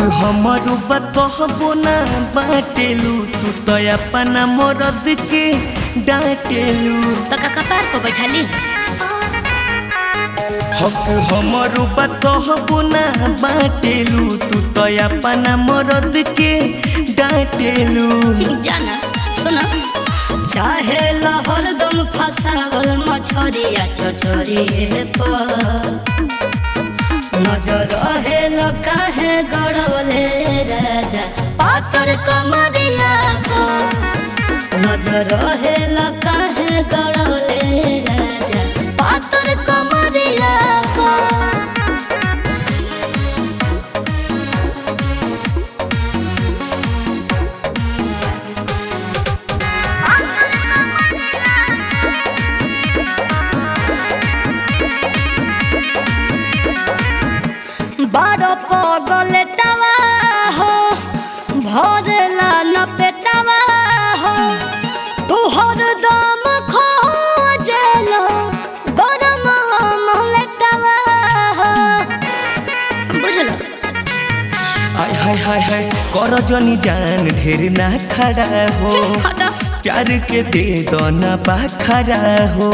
हमारो बतहबो ना बाटेलू तू तो अपना मरद के डांटेलू तो का कपार पर बैठाली हक हमारो बतहबो ना बाटेलू तू तो अपना मरद के डांटेलू जाना सुना चाहे लहर दम फसावल मछरिया चचरी पर नजर रहेल काहे गड़वले राजा पातर कमरिया पर नजर रहेल काहे गड़वले राजा पातर कमरिया पर बड़ पगल टवा हो भरला न पेटवा हो तुहर दम खोजलो गरम महलटवा हो बुझलो आय हाय हाय हाय कर जनी जान ढेर ना खड़ा हो हटो प्यार के दे दो ना बाखरा हो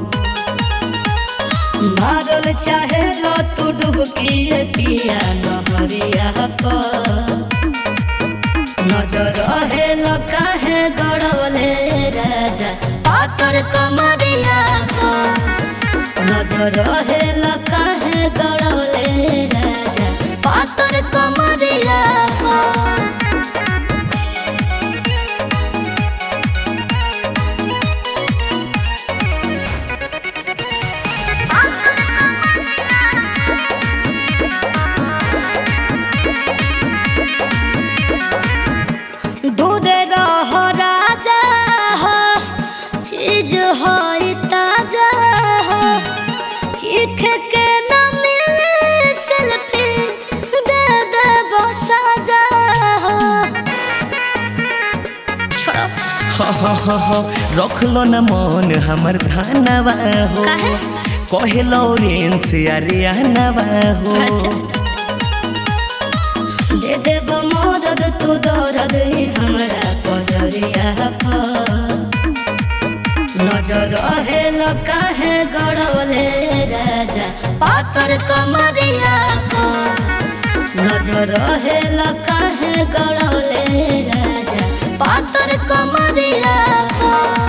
मारल चाहे लो तू डुबकी पिया नहरिया पर नजर रहेल काहे गड़वले राजा पातर कमरिया पर नजर रहेल काहे गड़वले राजा पातर कमरिया पर दूध रह राजा हो चीज हो ताजा हो चीख के न मिले सेल्फी दे दे साजा हो छोड़ो हा हा हा हा रख लो ना मन हमर धानवा हो काहे? कहे लॉरेंस अरे आनवा हो अच्छा दे देब मदद तू दर्द हमरा पजरिया पर नजर रहेल काहे गड़वले राजा पातर कमरिया पर नजर रहेल काहे गड़वले राजा पातर कमरिया पर